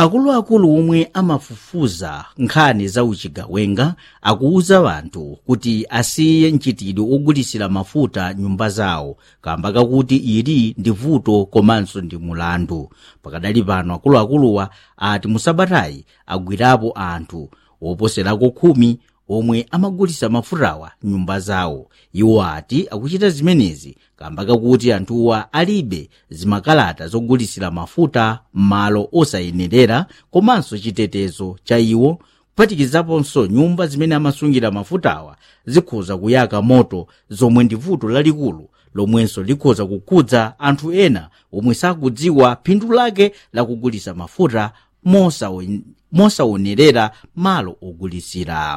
akuluakulu omwe amafufuza nkhani za uchigawenga akuwuza wanthu kuti asiye mchitidwe ogulisira mafuta nyumba zawo kamba kakuti ili ndi vuto komanso ndi mulandu pakadali pano akuluakuluwa ati musabatayi agwirapo anthu woposerako khumi omwe amagulisa mafutawa nyumba zawo iwo ati akuchita zimenezi kamba kakuti anthuwa alibe zimakalata zogulisira mafuta m'malo osayenerera komanso chitetezo cha iwo kuphatikizaponso nyumba zimene amasungira mafutawa zikhoza kuyaka moto zomwe ndi vuto lalikulu lomwenso likhoza kukhudza anthu ena omwe sakudziwa phindu lake lakugulisa mafuta mosaonerera malo ogulisira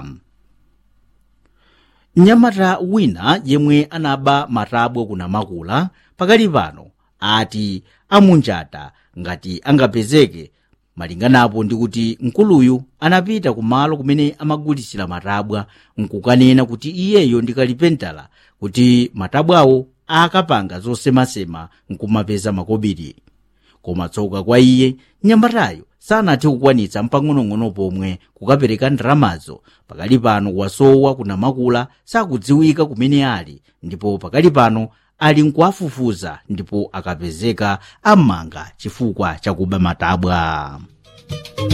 mnyamata wina yemwe anaba matabwa kunamakula pakali pano ati amunjata ngati angapezeke malinganapo ndi kuti mkuluyu anapita kumalo kumene amagulisira matabwa nkukanena kuti iyeyo ndi kalipentala kuti matabwawo akapanga zosemasema nkumapeza makobiri koma tsoka kwa iye mnyamatayo sanathe kukwanitsa mpang'onong'ono pomwe kukapereka ndalamazo pakali pano wasowa kunamakula sakudziwika kumene ali ndipo pakali pano ali nkuafufuza ndipo akapezeka am'manga chifukwa chakuba matabwa